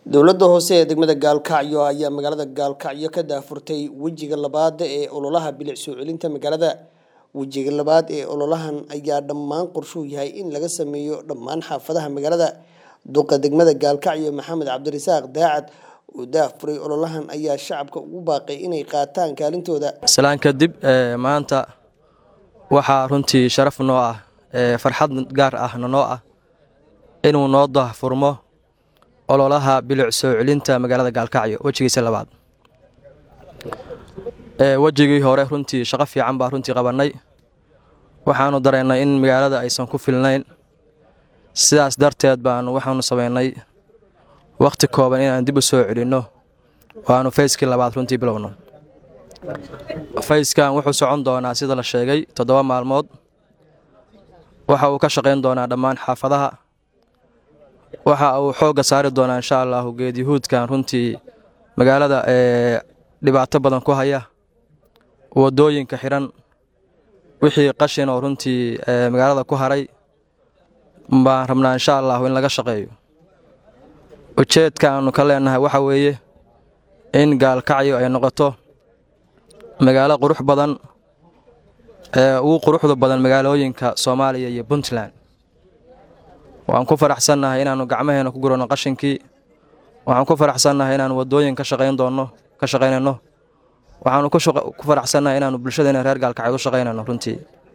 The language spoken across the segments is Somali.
dowladda hoose ee degmada gaalkacyo ayaa magaalada gaalkacyo ka daafurtay wejiga labaad ee ololaha bilic soo celinta magaalada wejiga labaad ee ololahan ayaa dhammaan qorshuu yahay in laga sameeyo dhammaan xaafadaha magaalada duqa degmada gaalkacyo maxamed cabdirasaaq daacad oo daafuray ololahan ayaa shacabka ugu baaqay inay qaataan kaalintooda salaan kadib maanta waxaa runtii sharaf noo ah farxad gaar ahna noo ah inuu noo daahfurmo ololaha bilic soo celinta magaalada gaalkacyo wejigiisa labaad wejigii hore runtii shaqo fiican baa runtii qabannay waxaanu dareennay in magaalada aysan ku filnayn sidaas darteed baanu waxaanu samaynay wakhti kooban inaan dib u soo celinno oo aanu fayskii labaad runtii bilowno fayskan wuxuu socon doonaa sida la sheegay toddoba maalmood waxa uu ka shaqayn doonaa dhammaan xaafadaha waxa uu xoogga saari doonaa insha allahu geedyahuudkan runtii magaalada ee dhibaato badan ku haya waddooyinka xidhan wixii qashin oo runtii magaalada ku haray baan rabnaa insha allahu in laga shaqeeyo ujeedka aanu ka leenahay waxa weeye in gaalkacyo ay noqoto magaalo qurux badan ee ugu quruxda badan magaalooyinka soomaaliya iyo puntland waxaan ku faraxsannahay inaannu gacmaheena ku guranno qashinkii waxaan ku faraxsannahay inaannu waddooyin ka shaqayn doonno ka shaqaynayno waxaannu ku faraxsannahay inaannu bulshadeena reer gaalkacyood u shaqaynayno runtii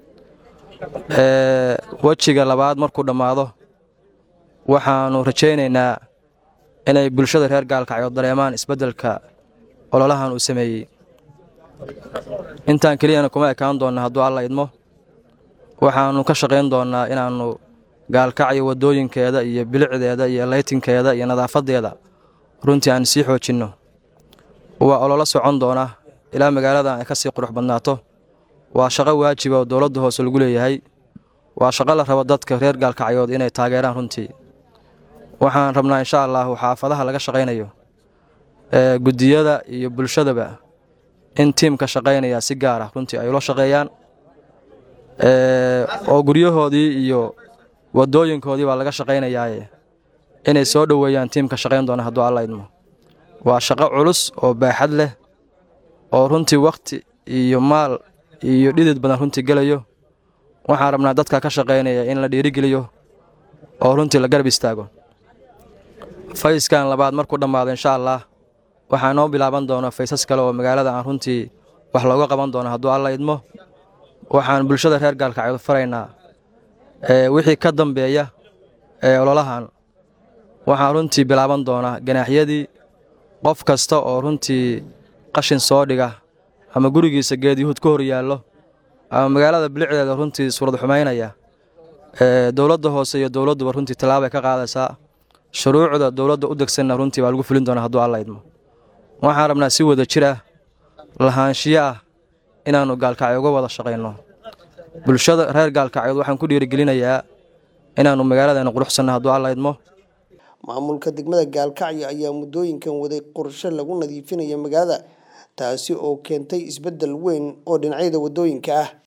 wejiga labaad markuu dhammaado waxaannu rajaynaynaa inay bulshada reer gaalkacyood dareemaan isbeddelka ololahan uu sameeyey intaan keliyana kuma ekaan doonna hadduu alla idmo waxaannu ka shaqayn doonnaa inaannu gaalkacyo waddooyinkeeda iyo bilicdeeda iyo laytinkeeda iyo nadaafadeeda runtii aan sii xoojinno waa ololo socon doona ilaa magaaladan ay ka sii qurux badnaato waa shaqo waajiba oo dowladda hoose lagu leeyahay waa shaqo la rabo dadka reer gaalkacyood inay taageeraan runtii waxaan rabnaa insha allahu xaafadaha laga shaqaynayo ee guddiyada iyo bulshadaba in tiimka shaqaynaya si gaar ah runtii ay ula shaqeeyaan oo guryahoodii iyo waddooyinkoodii baa laga shaqaynayaaye inay soo dhoweeyaan tiimka shaqayn doona hadduu alla idmo waa shaqo culus oo baaxad leh oo runtii wakhti iyo maal iyo dhidid badan runtii gelayo waxaan rabnaa dadka ka shaqaynaya in la dhiirigeliyo oo runtii la garab istaago fayskan labaad markuu dhammaado insha allah waxaa noo bilaaban doona faysas kale oo magaalada aan runtii wax looga qaban doono hadduu alla idmo waxaan bulshada reer gaalkacyood faraynaa wixii ka dambeeya ee ololahan waxaa runtii bilaaban doonaa ganaaxyadii qof kasta oo runtii qashin soo dhiga ama gurigiisa geedyuhuud ka hor yaallo ama magaalada bilicdeeda runtii suurad xumaynaya dowladda hoose iyo dowladduba runtii tallaabay ka qaadaysaa shuruucda dowladda u degsanna runtii baa lagu fulin doonaa hadduu alla idmo waxaan rabnaa si wada jir ah lahaanshiyo ah inaannu gaalkacyo uga wada shaqayno bulshada reer gaalkacyood waxaan ku dhiirigelinayaa inaannu magaaladeena quruxsanno hadduu alla idmo maamulka degmada gaalkacyo ayaa muddooyinkan waday qorshe lagu nadiifinayo magaalada taasi oo keentay isbeddel weyn oo dhinacyada waddooyinka ah